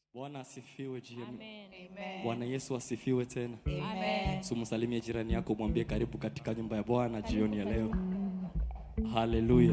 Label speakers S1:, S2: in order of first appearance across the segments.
S1: Bwana asifiwe GM.
S2: Amen.
S1: Bwana Yesu asifiwe tena.
S2: Amen.
S1: Sumsalimie jirani yako, mwambie karibu katika nyumba ya Bwana jioni ya leo. Haleluya.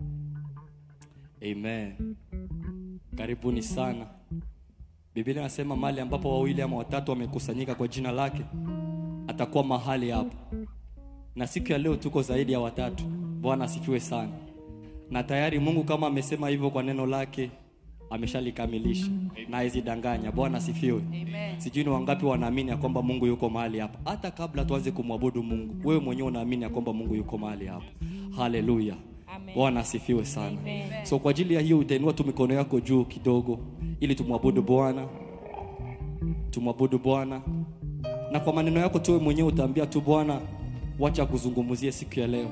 S1: Amen. Karibuni sana. Biblia inasema mahali ambapo wawili ama watatu wamekusanyika kwa jina lake atakuwa mahali hapo. Na siku ya leo tuko zaidi ya watatu. Bwana asifiwe sana. Na tayari Mungu kama amesema hivyo kwa neno lake ameshalikamilisha na haizidanganya. Bwana asifiwe. Sijui ni wangapi wanaamini ya kwamba Mungu yuko mahali hapa. Hata kabla tuanze kumwabudu Mungu, wewe mwenyewe unaamini ya kwamba Mungu yuko mahali hapa. Haleluya.
S2: Amen.
S1: Bwana asifiwe sana.
S2: Amen.
S1: So kwa ajili ya hiyo utainua tu mikono yako juu kidogo ili tumwabudu Bwana. Tumwabudu Bwana. Na kwa maneno yako tu wewe mwenyewe utaambia tu Bwana, wacha kuzungumzie siku ya leo.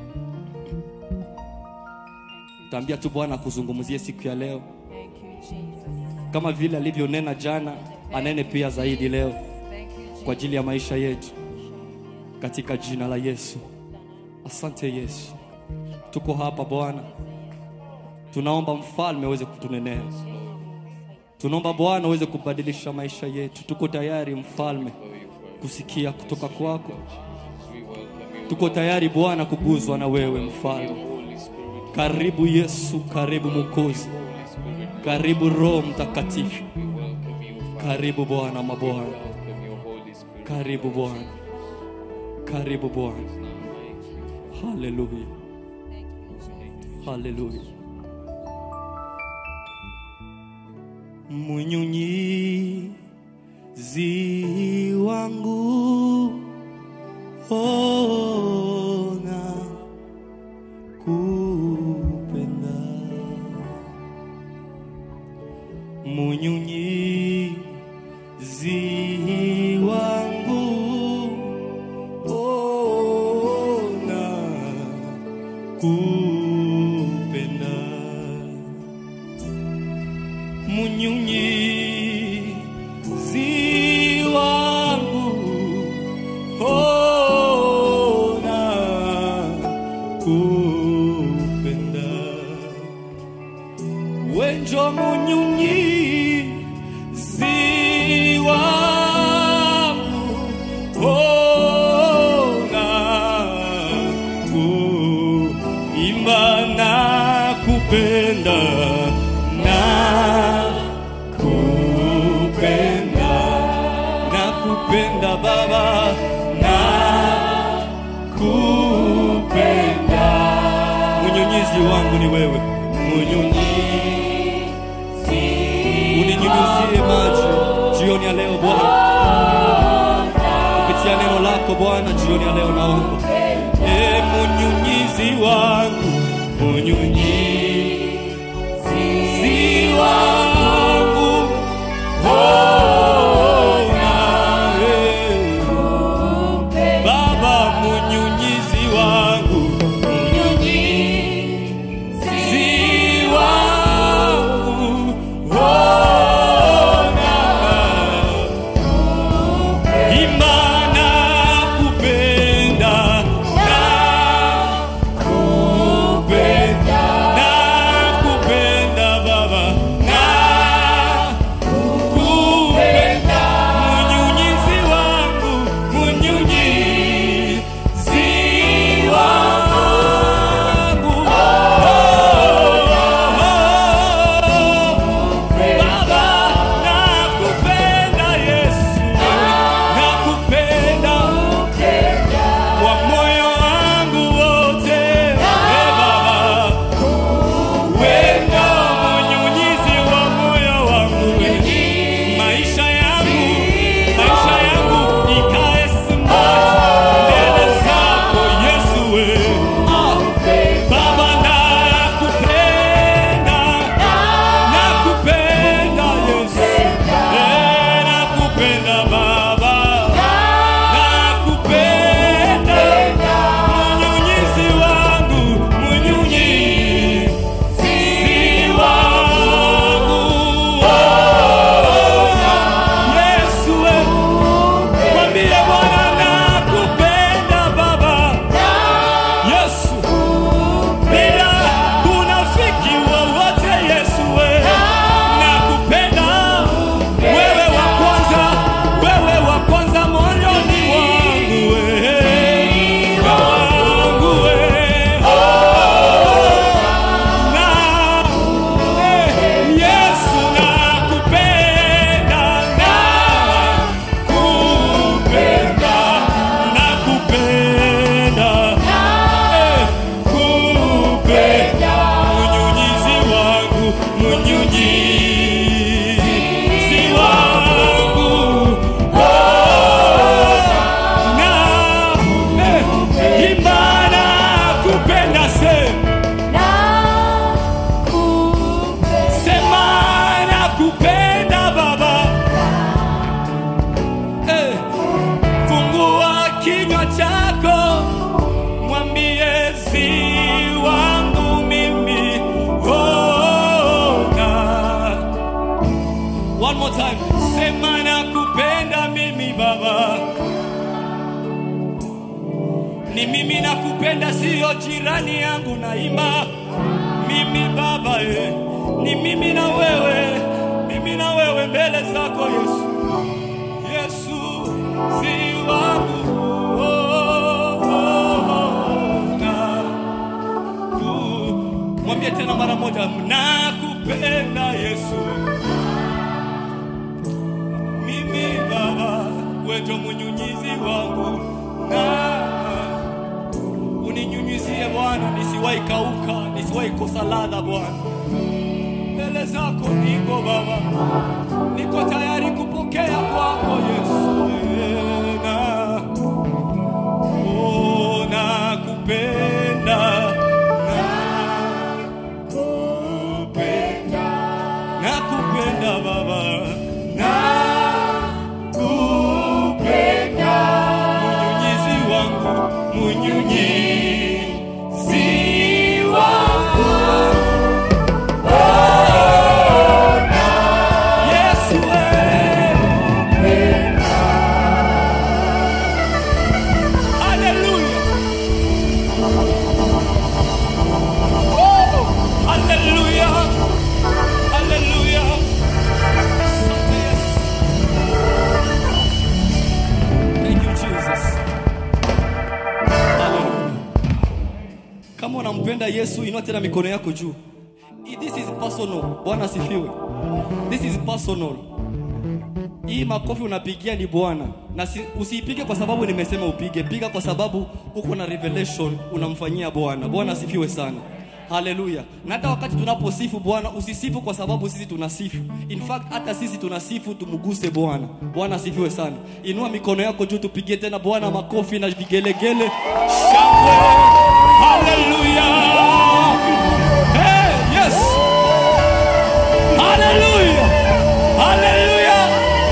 S1: Utaambia tu Bwana kuzungumzie siku ya leo.
S2: Thank you, Jesus.
S1: Kama vile alivyonena jana, anene pia zaidi leo
S2: Thank you, Jesus.
S1: kwa ajili ya maisha yetu katika jina la Yesu. Asante Yesu, tuko hapa Bwana, tunaomba mfalme aweze kutunenea, tunaomba Bwana aweze kubadilisha maisha yetu. Tuko tayari mfalme kusikia kutoka kwako, tuko tayari Bwana kuguzwa na wewe mfalme. Karibu Yesu, karibu Mwokozi, karibu Roho Mtakatifu, karibu Bwana mabwana, karibu Bwana, karibu Bwana. Haleluya, haleluya. Mnyunyizi wangu ona kupenda Mnyunyizi wangu ona kupenda Mnyunyizi wangu ona kupenda wenjo munyunyizi wangu ona kuimba na kupenda na kupenda na kupenda baba na kupenda mnyunyizi wangu ni wewe mnyunyizi uninyunyizie maji jioni ya leo Bwana kupitia neno lako Bwana jioni ya leo naomba e mnyunyizi wangu mnyunyizi wangu ona e Baba mnyunyizi wangu mnyunyizi wangu ona imana kupenda na kupenda na kupenda baba na more time. Sema nakupenda mimi Baba. Ni mimi nakupenda, siyo jirani yangu naimba. Mimi Baba eh. Ni mimi na wewe, mimi na wewe mbele zako Yesu. Yesu si wangu. Oh, oh, oh, na ku- Mwambie tena mara moja, nakupenda Yesu. Mimi Baba, wewe ndio mnyunyizi wangu, na uninyunyizie Bwana, nisiwahi kauka, nisiwahi kosa ladha Bwana. Mbele zako niko Baba, niko tayari kupokea kwako Yesu. Na, oh, nakupenda, nakupenda, nakupenda Baba, nakupenda, mnyunyizi wangu, mnyunyizi wangu. Yesu wewe. Hallelujah. Oh, hallelujah. Hallelujah. Asante Yesu. Thank you Jesus. Hallelujah. Kama unampenda Yesu, inua tena mikono yako juu. This is personal. Bwana asifiwe. This is personal. Hii makofi unapigia ni Bwana, na si, usiipige kwa sababu nimesema upige, piga kwa sababu uko na revelation unamfanyia Bwana. Bwana asifiwe sana. Haleluya. Na hata wakati tunaposifu Bwana, usisifu kwa sababu sisi tunasifu. In fact, hata sisi tunasifu tumguse Bwana. Bwana asifiwe sana. Inua mikono yako juu, tupigie tena Bwana makofi na vigelegele, shangwe. Haleluya. Hey, yes. Hallelujah. Hallelujah.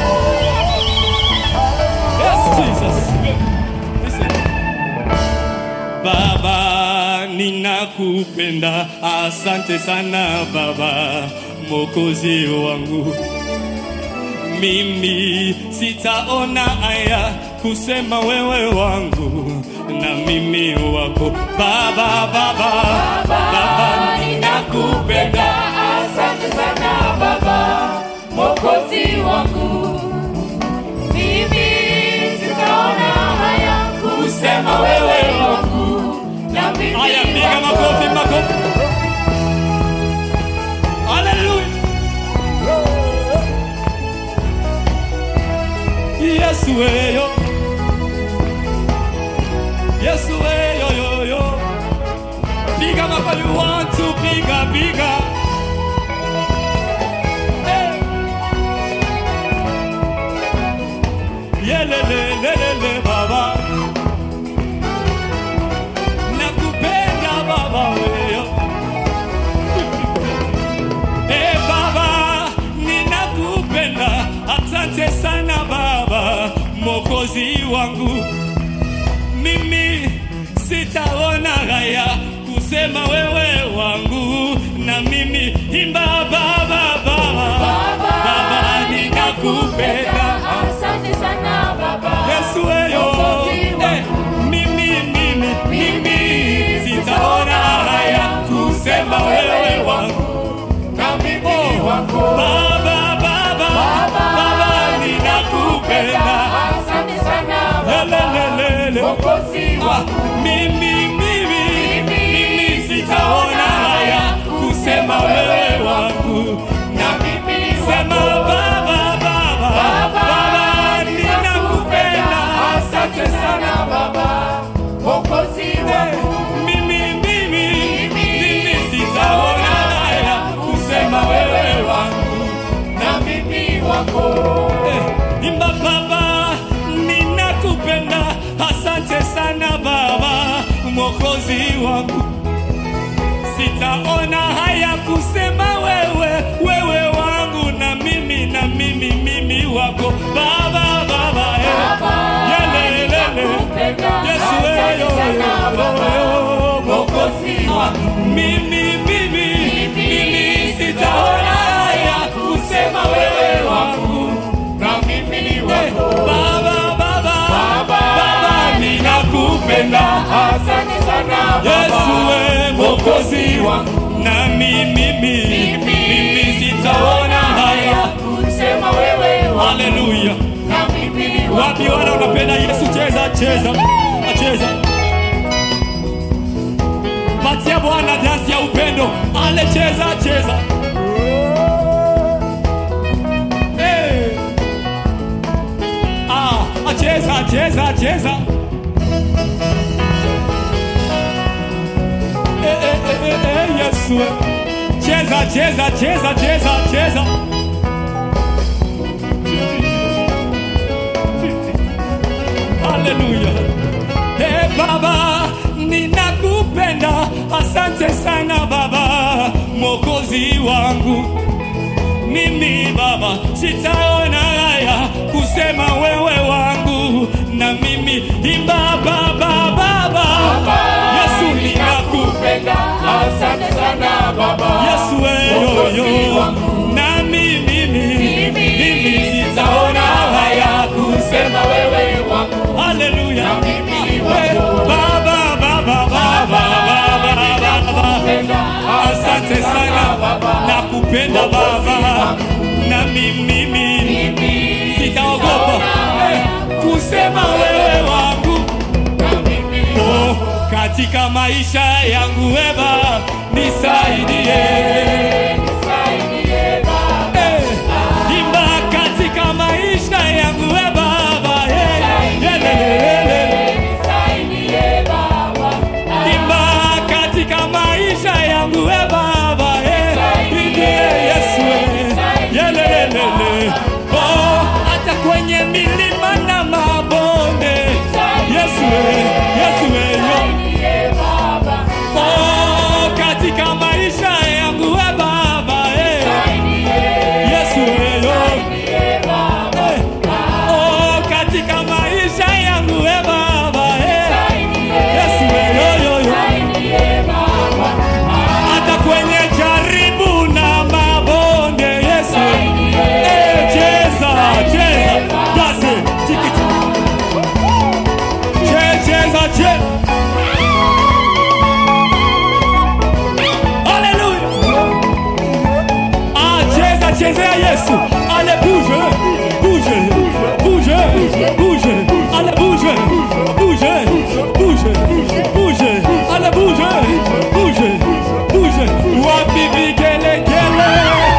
S1: Yes, Jesus. Listen. Baba, ninakupenda. Asante sana Baba, Mwokozi wangu. Mimi sitaona haya kusema wewe wangu na mimi wako Baba, Baba, Baba, ninakupenda.
S2: Asante sana Baba, Mwokozi wangu. Mimi sitaona haya kusema wewe wangu na mimi
S1: Haya, piga
S2: wako.
S1: makofi, makofi. Haleluya. Yesu weyo. Yesu weyo yo yo. Piga makofi you want to piga piga. Hey. Yelelelelele baba. Nakupenda baba weyo. Eh baba, ninakupenda. Asante sana baba, Mwokozi wangu. Mimi sitaona haya kusema wewe wangu, na mimi imba baba, baba, baba, ninakupenda.
S2: Asante sana Baba.
S1: Yesu weyo,
S2: Mwokozi
S1: eh,
S2: wangu.
S1: mimi, mimi, mimi sitaona haya kusema wewe wangu
S2: Na mimi wako.
S1: Baba, baba, baba, ninakupenda.
S2: Asante sana Baba.
S1: Lelelelele.
S2: Mwokozi
S1: Ah,
S2: wangu.
S1: Mimi, mimi, mimi sitaona haya kusema wewe wangu na mimi sema baba, baba, baba, ninakupenda.
S2: Asante sana Baba. Mwokozi
S1: Eh,
S2: wangu.
S1: Mimi, mimi, mimi sitaona haya kusema wewe wangu
S2: Na mimi wako.
S1: Eh, imba baba, ninakupenda. Asante sana baba, mwokozi wangu. Sitaona haya kusema wewe, wewe wangu na mimi na mimi mimi wako baba, baba, eh.
S2: Baba,
S1: Yelelele.
S2: ninakupenda.
S1: Yesu,
S2: Asante
S1: eh, yo,
S2: sana
S1: yo,
S2: Baba.
S1: yo, yo,
S2: Mwokozi wangu.
S1: mimi mimi mimi
S2: Mimi
S1: sitaona haya kusema wewe wangu
S2: wangu.
S1: nami mimi mimi sitaona haya
S2: kusema wewe wangu.
S1: haleluya
S2: Na mimi ni wako.
S1: wapi wale unapenda yesu cheza cheza acheza patia bwana dansi ya upendo ale cheza cheza hey. ah, acheza cheza cheza Eh, eh, eh, eh, eh, yesu cheza cheza cheza cheza cheza haleluya hey, baba ninakupenda asante sana baba mwokozi wangu mimi baba sitaona haya kusema wewe wangu na mimi imba baba baba yesu ninakupenda
S2: Nakupenda, asante sana baba.
S1: yesu weyoyo nami mimi mimi sitaona haya kusema
S2: Kusema wewe wangu.
S1: haleluya
S2: mimi
S1: Eh, baba baba baba baba baba asante sana nakupenda baba nami mimi sitaogopa eh, kusema wewe wangu oh, katika maisha yangu eba nisaidie Eh, imba katika maisha yangu e baba eh, yelelelele. imba katika maisha yangu e baba eh, ndiye yesu eh, yelelelele. Oh, hata kwenye milima na mabonde yesu eh, yesu eh, yo. Oh, katika maisha yangu e baba eh, yesu eh, yo. Eh, oh, katika maisha yangu e baba eh, yesu eh, yo, yo, yo. hata kwenye jaribu na mabonde yesu eh, cheza cheza basi tikiti che cheza che haleluya ah cheza chezea yesu ale bouge bouge bouge bouge ale bouge bouge bouge bouge ale bouge bouge bouge wapi vigelegele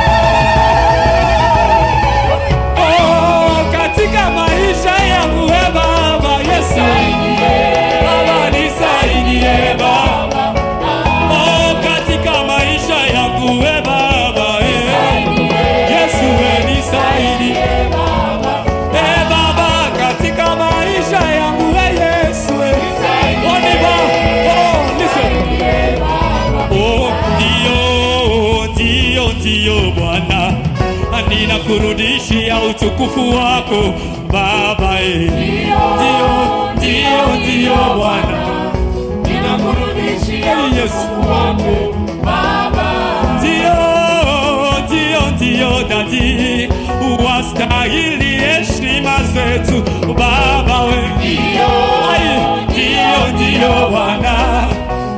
S1: oh katika maisha yangu e baba yesu baba nisaidie baba oh katika maisha yangu e baba eh. yesu we nisaidie e baba katika maisha yangu e yesu eh. oh, ni ba oh listen Oh, ndio, ndio, ndio Bwana, ninakurudishia utukufu wako Baba. eh. Ndio, ndio, ndio Bwana, Yesu. Ndio, ndio, ndio dadi, wastahili heshima zetu Baba we. Ai, Ndio, ndio Bwana,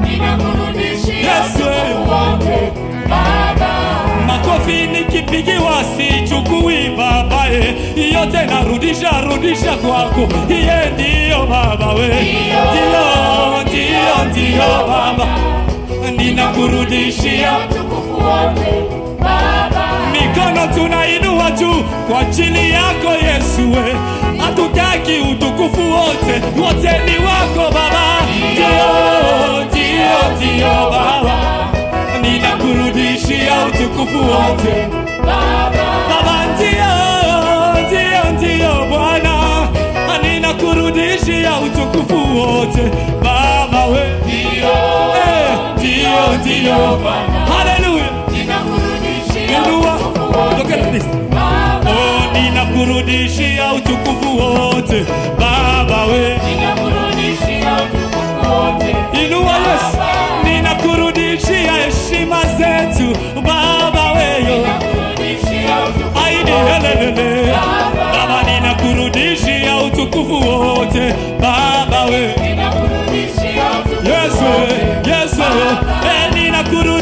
S1: Yesu we. makofi nikipigiwa sichukui babaye yote narudisha rudisha kwako iye ndiyo baba we ndiyo ndiyo ndiyo baba ninakurudishia mikono tunainua juu kwa ajili yako yesu we hatutaki utukufu wote wote ni wako baba ndiyo ndiyo ndiyo baba ninakurudishia utukufu wote baba ndio ndio ndio bwana ninakurudishia utukufu wote baba we Eh, ndio ndio haleluya inua look at this oh ninakurudishia utukufu wote baba we inua yesu ninakurudishia heshima zetu baba weyo aini helelele baba ninakurudishia utukufu wote baba we yesu yesu eh, ninakurudishia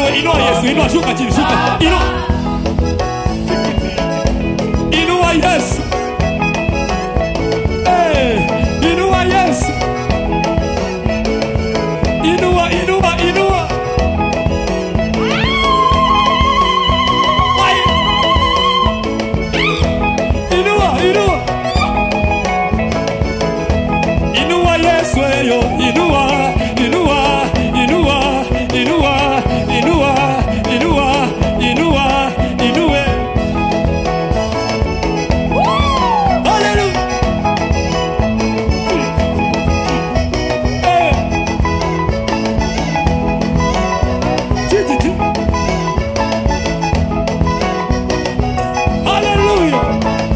S1: inua inua yesu inua shuka chini shuka inua inua yesu Eh, inua yesu inua inua inua Ai. inua inua inua yesu eyo inua inua inua inua inua inua inua inue Hallelujah. Eh. Ti, ti, ti. Hallelujah.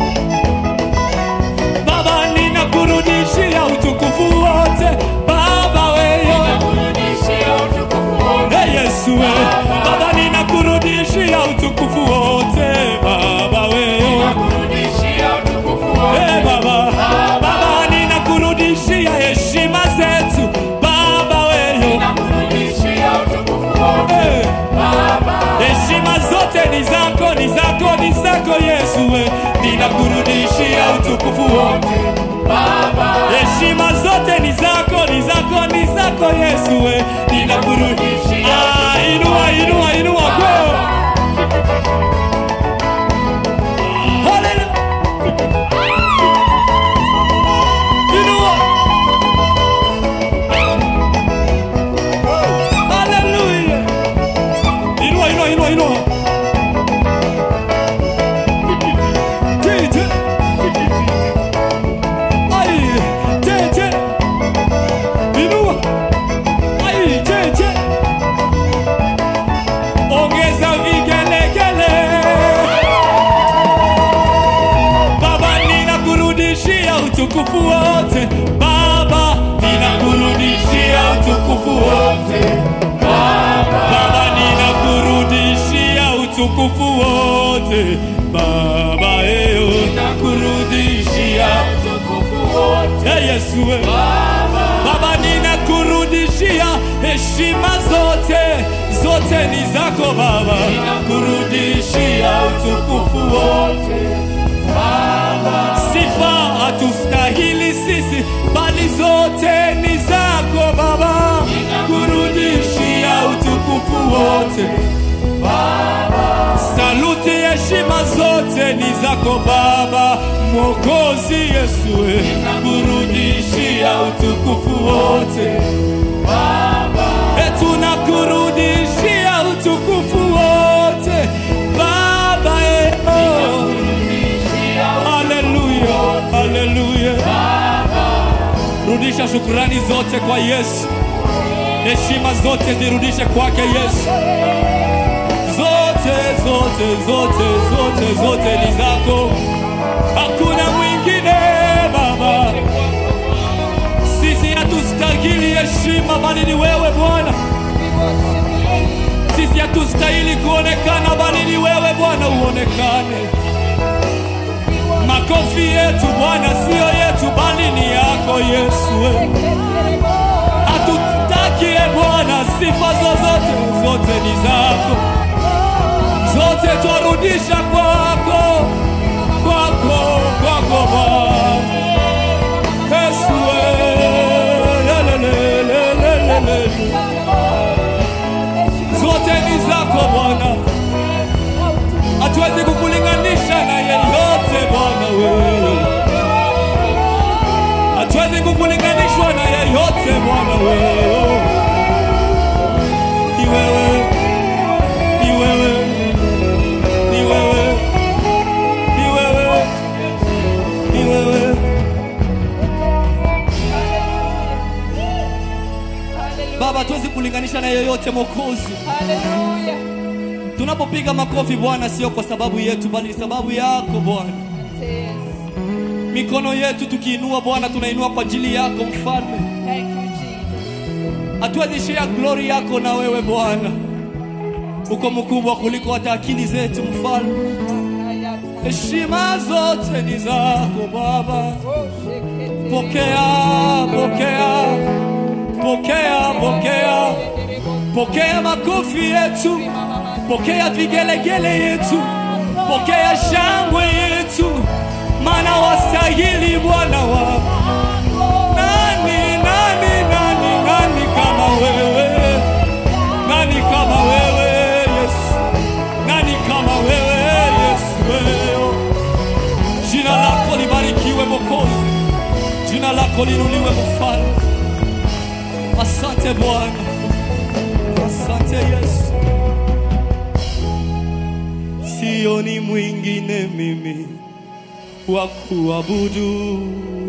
S1: Baba ninakurudishia utukufu wote Baba wewe
S2: Nakurudishia utukufu wote.
S1: Hey Yesu we. Baba ninakurudishia utukufu wote Baba wewe
S2: Nakurudishia utukufu wote.
S1: Hey Baba Baba ninakurudishia heshima zetu Baba wewe
S2: Nakurudishia utukufu wote.
S1: hey.
S2: Baba,
S1: heshima zote ni zako ni zako ni zako Yesu we. ninakurudishia utukufu wote
S2: Baba,
S1: heshima zote ni zako ni zako ni zako Yesu we. ninakurudishia ah, inua inua inua go Hallelujah. Inua. Hallelujah. Inua, inua, inua, inua. Tete. Ai, tete. Inua. Ai, tete. Ongeza vigelegele. Baba ninakurudishia utukufu wote Baba ninakurudishia utukufu wote Baba ninakurudishia utukufu wote Baba eo nakurudishia
S2: utukufu wote.
S1: Hey Yesu we. Baba ninakurudishia heshima zote zote ni zako Baba ninakurudishia utukufu wote sifa hatustahili sisi, bali zote ni zako Baba, kurudishia utukufu wote saluti, heshima zote ni zako Baba, Mwokozi Yesu, we, kurudishia utukufu wote E, tunakurudishia utukufu wote Baba, e, oh. Haleluya, haleluya. Rudisha shukrani zote kwa Yesu, heshima zote zirudishe kwake Yesu. Zote, zote, zote, zote, zote ni zako, hakuna mwingine Baba. Sisi hatustahili heshima, bali ni wewe Bwana. Sisi hatustahili kuonekana, bali ni wewe Bwana uonekane. Makofi yetu Bwana siyo yetu, bali ni yako Yesu. Hatutaki e Bwana, sifa zozote zote ni zako, zote twarudisha kwako, kwako, kwako Bwana Yesu. lelelelelelele. Zote ni zako Bwana, hatuwezi kukulinganisha na yeyote Bwana wewe, hatuwezi kukulinganishwa na yeyote Bwana wewe. Ni wewe, ni wewe, ni wewe, ni wewe, ni wewe. Baba, hatuwezi kulinganisha na yeyote Mwokozi.
S3: Hallelujah.
S1: Tunapopiga makofi Bwana, sio kwa sababu yetu, bali ni sababu yako Bwana.
S3: Yes.
S1: Mikono yetu tukiinua Bwana, tunainua kwa ajili yako Mfalme.
S3: Thank you, Jesus.
S1: Hatuwezi share glory yako na wewe Bwana, uko mkubwa kuliko hata akili zetu Mfalme. Heshima zote ni zako Baba, pokea, pokea, pokea, pokea, pokea makofi yetu, pokea vigelegele yetu, pokea shangwe yetu, maana wastahili Bwana wa nani, nani, nani, nani kama wewe, nani kama wewe Yesu, nani kama wewe Yesu, wewe jina lako libarikiwe Mwokozi, jina lako linuliwe Mfalme. Asante Bwana, asante Yesu. Sioni mwingine mimi wa kuabudu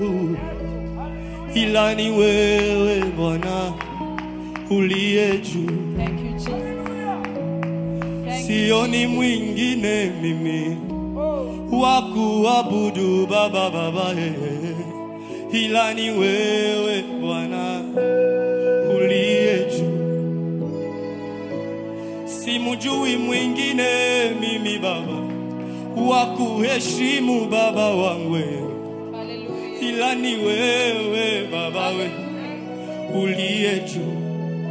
S1: ila ni wewe Bwana uliye juu.
S3: Thank you, Jesus. Thank you.
S1: Sioni mwingine mimi wa kuabudu Baba, Baba eh, ila ni wewe Bwana uliye juu. Simujui mwingine mimi Baba wa kuheshimu Baba wangu wewe,
S3: Hallelujah.
S1: ila ni wewe Baba we uliye juu.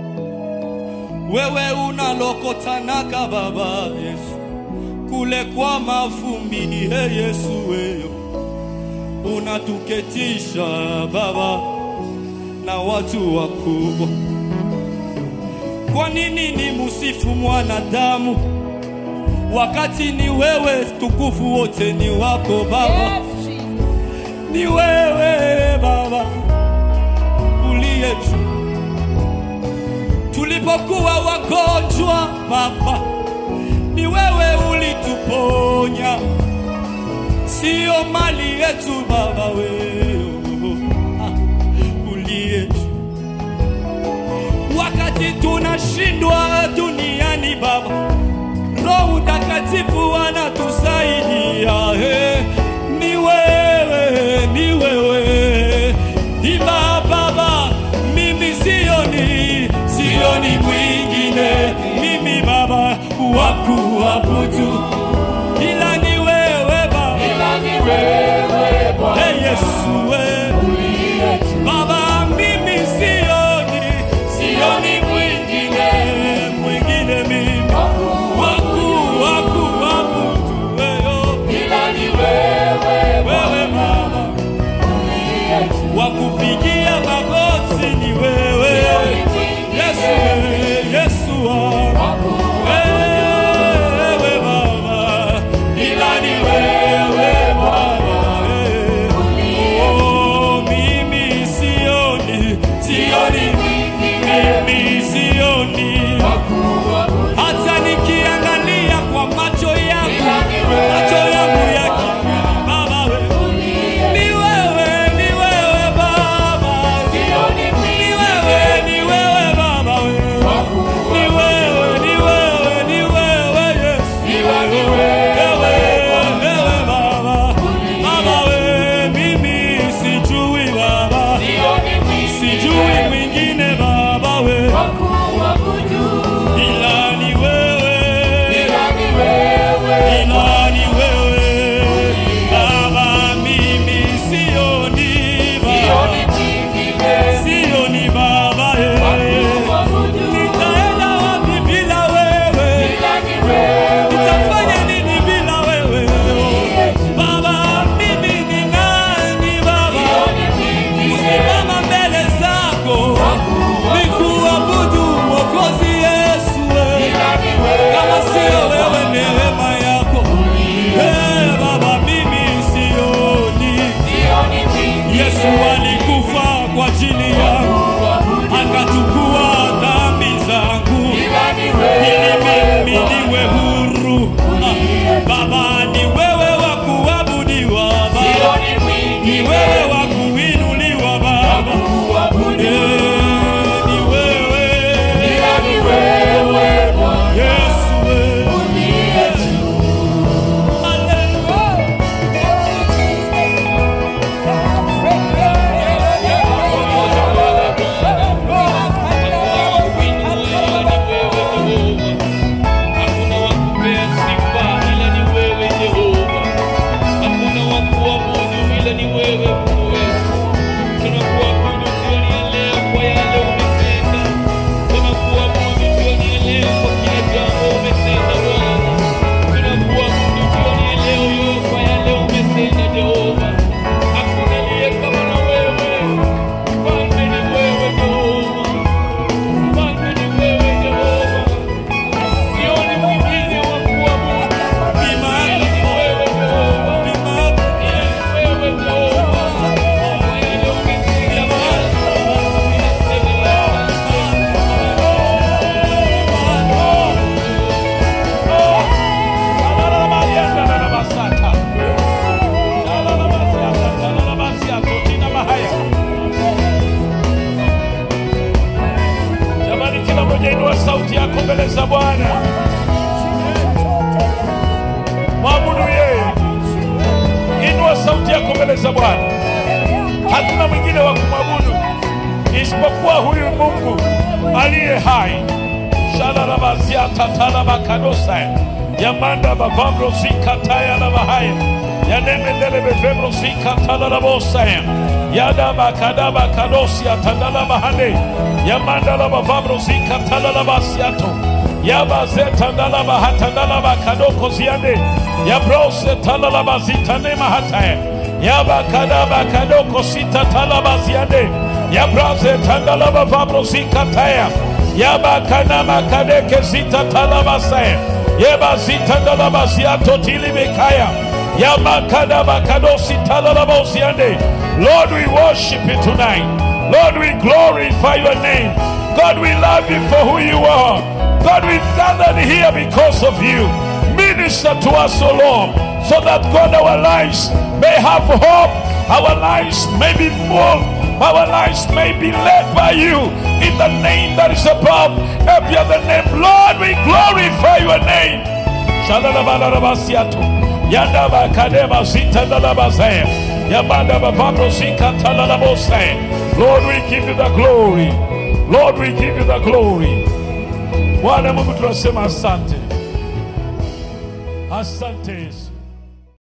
S1: Wewe unalokotanaka Baba Yesu kule kwa mavumbi, he Yesu wewe unatuketisha Baba na watu wakubwa. Kwa nini ni musifu mwanadamu wakati ni wewe, tukufu wote ni wako Baba?
S3: Yes, Jesus.
S1: ni wewe Baba uliye juu. Tulipokuwa wagonjwa Baba, ni wewe ulituponya, sio mali yetu Baba, wewe ah, uliye juu. Wakati tunashindwa duniani Baba, Roho Mtakatifu anatusaidia. eh. Ni wewe, ni wewe, ila Baba, mimi sioni, sioni mwingine mimi Baba wa kuabudu ila ni wewe Baba,
S2: ila ni wewe Bwana
S1: hey Yesu we.
S2: uliye juu.
S1: Baba, mimi sioni, sioni mwingine, mwingine mimi waku waku wabudu wewe,
S2: Ila ni wewe
S1: wewe Baba,
S2: uliye juu.
S1: wakupigia magoti ni wewe, Yesu wewe, Yesu wangu wewe Baba, ila ni wewe Baba, eh.
S4: huyu Mungu aliye hai. Shalarabaziatatalabakadosa yamanda bavamro zikataya na bahaya yanemendele bevemro zikatalarabosa yada bakadaba kadosi atandala bahane yamandala bavamro zikatalabasiato yabazetandala bahatandala bakadoko ziande yabrose talalabazitane mahataya yabakadaba kadoko sita talabaziande yabraze tandalaba vabro zikataya yabakanama kadeke zita talabasaya yebazitandalaba ziato tilimikaya yamakadaba kadosi talalabosiande Lord we worship you tonight Lord we glorify your name God we love you for who you are God we've gathered here because of you minister to us O Lord so that God our lives may have hope our lives may be full our lives may be led by you in the name that is above every other name. Lord, we glorify your name. Shalalabalarabasiato. Yandaba kadema zitandalabazaya. Yabandaba vabro zikatalabosaya. Lord, we give you the glory. Lord, we give you the glory. Bwana Mungu tunasema asante. Asante Yesu.